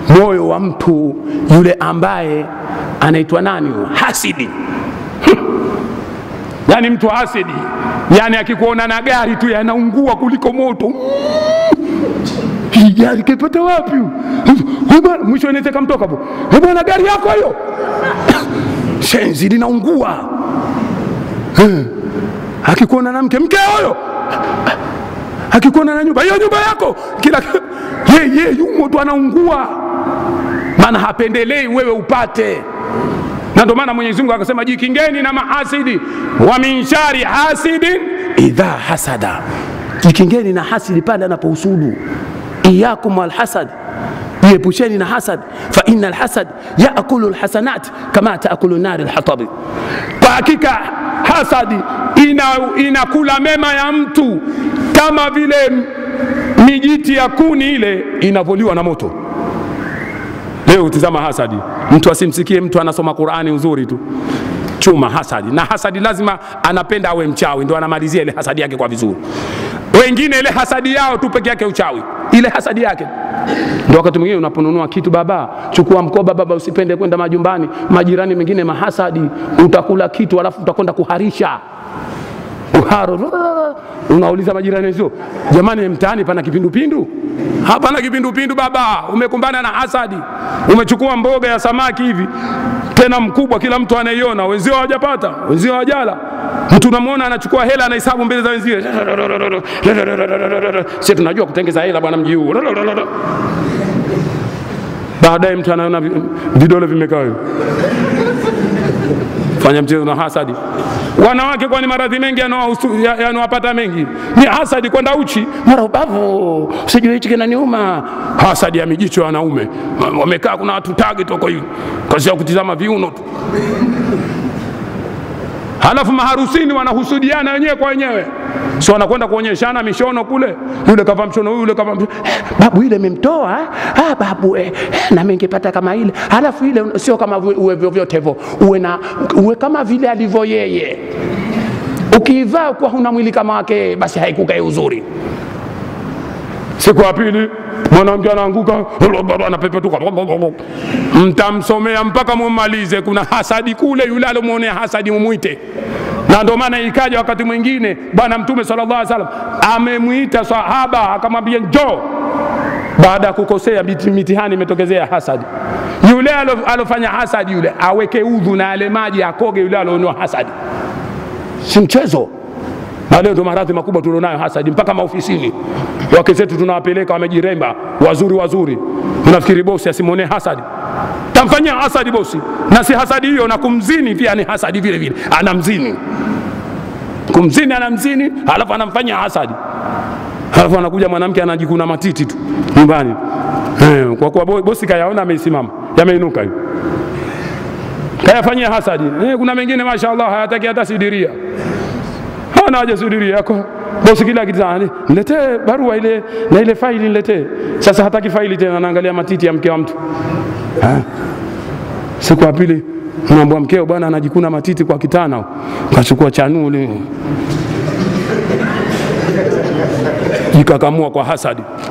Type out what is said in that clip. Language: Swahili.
moyo wa mtu yule ambaye anaitwa nani huyo? hasidi yaani mtu hasidi yaani akikuona na gari tu yanaungua kuliko moto hii gari kaipata wapi Huyu bwana, mwisho inaweza kamtoka hapo "Eh bwana gari yako hiyo shenzi linaungua Eh, akikuona na mke mke huyo akikuona na nyumba hiyo nyumba yako kila ye ye yumo tu anaungua maana hapendelei wewe upate na ndio maana Mwenyezi Mungu akasema jikingeni na mahasidi wa min shari hasidin idha hasada, jikingeni na hasidi pale anapohusudu. Iyakum walhasad, jiepusheni na hasad, fa inna alhasad yaakulu alhasanat kama taakulu nari alhatabi, kwa hakika hasadi ina, inakula mema ya mtu kama vile mijiti ya kuni ile inavyoliwa na moto. Leo tizama hasadi, mtu asimsikie mtu anasoma Qurani uzuri tu chuma hasadi, na hasadi lazima anapenda awe mchawi, ndo anamalizia ile hasadi yake kwa vizuri. Wengine ile hasadi yao tu peke yake uchawi, ile hasadi yake ndo wakati mwingine unaponunua kitu, baba chukua mkoba, baba usipende kwenda majumbani, majirani mengine mahasadi, utakula kitu alafu utakwenda kuharisha uharo unauliza majirani wenzio, jamani, mtaani pana kipindupindu? Hapana kipindupindu baba, umekumbana na hasadi. Umechukua mboga ya samaki hivi tena mkubwa, kila mtu anaiona, wenzio hawajapata, wenzio hawajala. Mtu unamwona anachukua hela, anahesabu mbele za wenzie, sisi tunajua kutengeza hela bwana, mji huu. Baadaye mtu anaona vi- vidole vimekaa hivi fanya mchezo na hasadi. Wanawake kwani maradhi mengi yanawahusu- ya- yanawapata mengi ni hasadi, kwenda uchi mara ubavu, sijui hichi kinaniuma. Hasadi ya mijicho ya wanaume wamekaa, kuna watu tagi toko hivi, kazi ya kutizama viuno tu. Halafu maharusini wanahusudiana wenyewe kwa wenyewe, si wanakwenda kuonyeshana mishono kule, yule kava mshono huyu, yule kava mshono. Eh, babu ile imemtoa eh? ah, babu eh, eh, na mimi ningepata kama ile. Halafu ile sio kama vi- uwe vyovyote hivyo, uwe na uwe kama vile alivyo yeye. Ukiivaa kuwa huna mwili kama wake yeye, basi haikukai uzuri. Siku ya pili mwanamke anaanguka anapepetuka, mtamsomea mpaka mumalize. Kuna hasadi kule, yule alomwonea hasadi mumwite. Na ndio maana ikaja wakati mwingine Bwana Mtume sallallahu alaihi wasallam amemwita sahaba akamwambia njoo, baada ya kukosea miti- mitihani imetokezea hasadi. Yule alo- alofanya hasadi yule aweke udhu na yale maji akoge, yule alionewa hasadi, si mchezo na leo ndo maradhi makubwa tulionayo hasadi mpaka maofisini wake zetu tunawapeleka wamejiremba wazuri wazuri unafikiri bosi asimwonee hasadi tamfanyia hasadi bosi na si hasadi hiyo na kumzini pia ni hasadi vile vile anamzini kumzini anamzini halafu anamfanyia hasadi halafu anakuja mwanamke anajikuna matiti tu nyumbani eh, kwa kuwa bo- bosi kayaona ameisimama yameinuka hiyo kayafanyia hasadi eh, kuna mengine mashaallah hayataki hata sidiria hana haja sudiria yako bosi kila kitani niletee barua ile na ile faili niletee sasa hataki faili tena anaangalia matiti ya mke wa mtu Ha? siku ya pili mwambwa mkeo bwana anajikuna matiti kwa kitana kachukua chanuli jikakamua kwa hasadi